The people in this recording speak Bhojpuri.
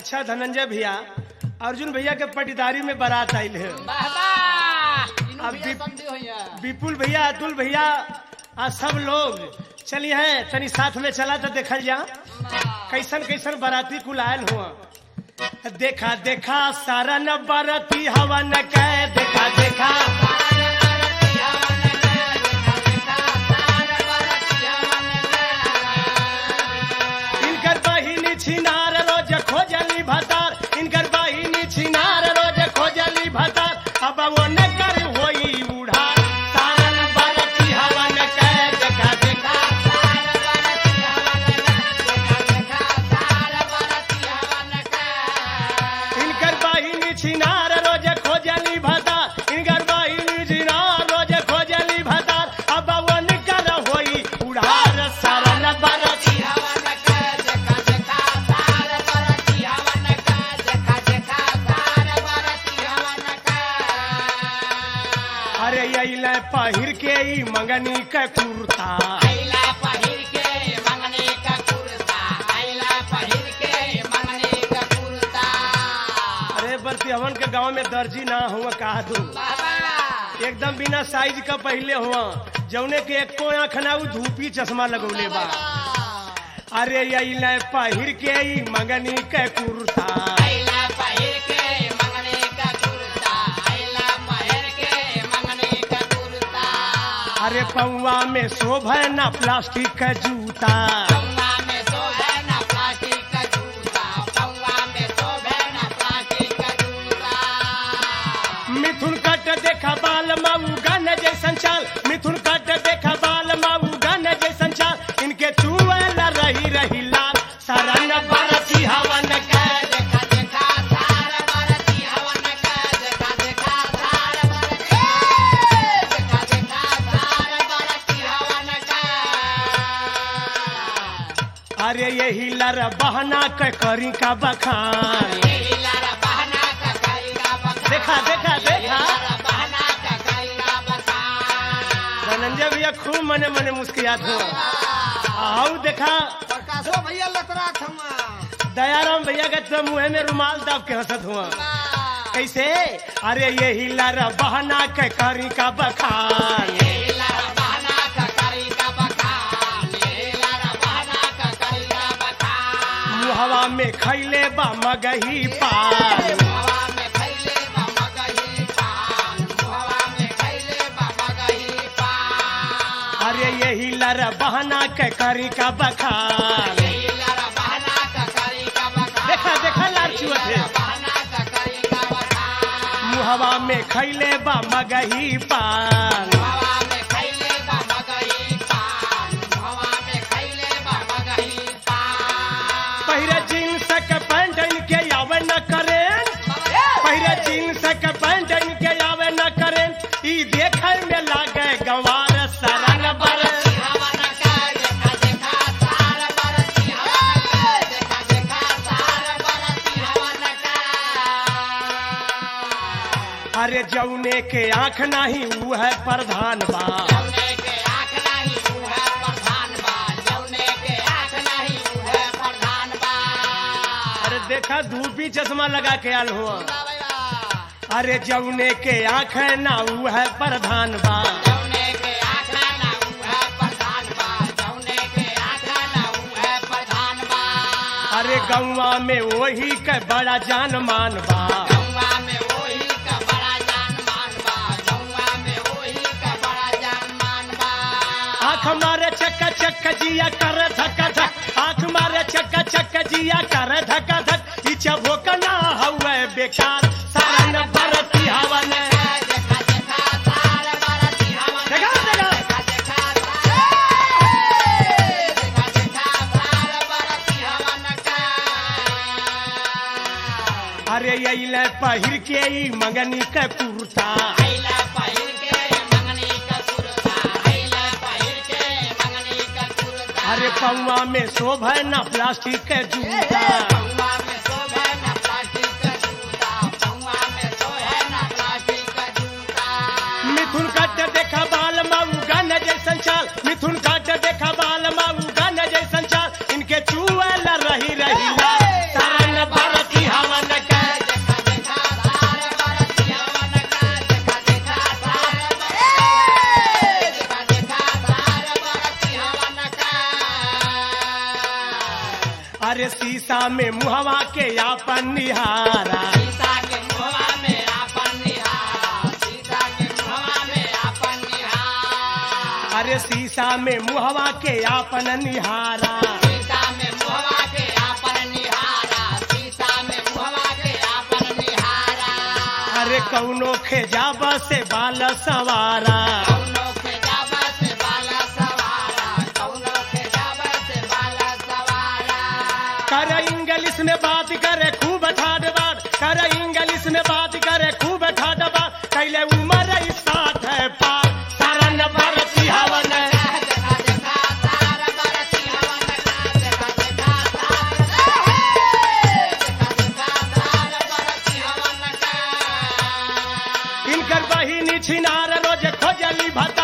अच्छा धनंजय भैया अर्जुन भैया के पटीदारी में बारात आयल है अब अब भी- विपुल भैया अतुल भैया आ सब लोग चलिए हैं तनी साथ में चला तो देखल जा कैसन कैसन बाराती कुल आयल हुआ देखा देखा सारा न बाराती हवा न कह देखा देखा इनकर बहिनी छिनार रोज खोजली भतार इनकर बहिनी छिनार रोज खोजली भतार अब वो न कर होई उड़ार सारा न बाराती हवा न कह देखा देखा इनकर बहिनी छिनार रोज खोजली भतार इनकर बहिनी छिनार रोज खोजली भतार अब वो न कर होई उड़ार सारा न बाराती अरे अइले पहिर के ई मंगनी के कुर्ता अरे बरती हवन के गांव में दर्जी ना हुआ कहा दू एकदम बिना साइज का पहले हुआ जौने के एको आँख ना उ धूपी चश्मा लगौले बा अरे अइले पहिर के ई मंगनी के कुर्ता अरे पौवा में शोभे ना प्लास्टिक का जूता मिथुन कट देखा बाल मऊ गन जैसन चाल मिथुन कट देखा बाल मऊ गन जैसन चाल इनके चुअल रही रही लाल सरन बरसी हवन के अरे यही लर बहना के करी का बखान देखा देखा देखा धनंजय भैया खूब मने मने मुस्कियात हो आओ देखा प्रकाशो भैया लतरा थमा दयाराम भैया के तो मुंह में रुमाल दाब के हंसत हुआ कैसे अरे यही लर बहना के करी का बखान मुहवा में खैले बा मगही पान अरे यही लर बहना के करी का बखान देखा देखा लाल चुअत है मुहवा में खैले बा मगही पान पहिरे जींस के पैंट इनके आवे न करें पहिरे जींस के पैंट इनके आवे न करें ई देखे में लागे गंवार सरन बर अरे जौने के आंख नहीं ऊ है प्रधान बा अरे देखा धूपी चश्मा लगा के आल हुआ अरे जौने के आंख ना ऊ है प्रधान बा अरे गौवा में वही के बड़ा जान मान बा आंख मारे चक्का चक्का जिया कर धक्का धक आंख मारे चक्का चक्का जिया कर धक्का धक पीछे भोकना हवे बेकार सारन भरती हवन देखा देखा अरे अइले पहिर के ई मंगनी के कुर्ता अरे पौवा में शोभे ना प्लास्टिक के जूता मिथुन काट देखा बाल माऊ गन जैसन चाल मिथुन काट देखा बाल माऊ गन जैसन चाल इनके चुअल रही रही लाल। सारन भरती शीशा में मुहवा के आपन निहारा सीता के मुहवा में आपन निहारा सीता के मुहवा में आपन निहारा अरे शीशा में मुहवा के आपन निहारा सीता में मुहवा के आपन निहारा सीता में मुहवा के आपन निहारा अरे कौनो खेजाब से बाल सवारा कौनो के जाबा से बाला सवारा कौनो के जाबा से बाला सवारा कर इंग्लिश में बात करे खूब ठाड बात कर इंग्लिश में बात करे खूब ठाड बात कैले उमर साथ है पार सारा नंबर हवन देखा देखा तारा बरती हवन का देखा देखा तारा देखा देखा तारा बरती हवन का इनकर बहिनी छिनार रोज खोजली भत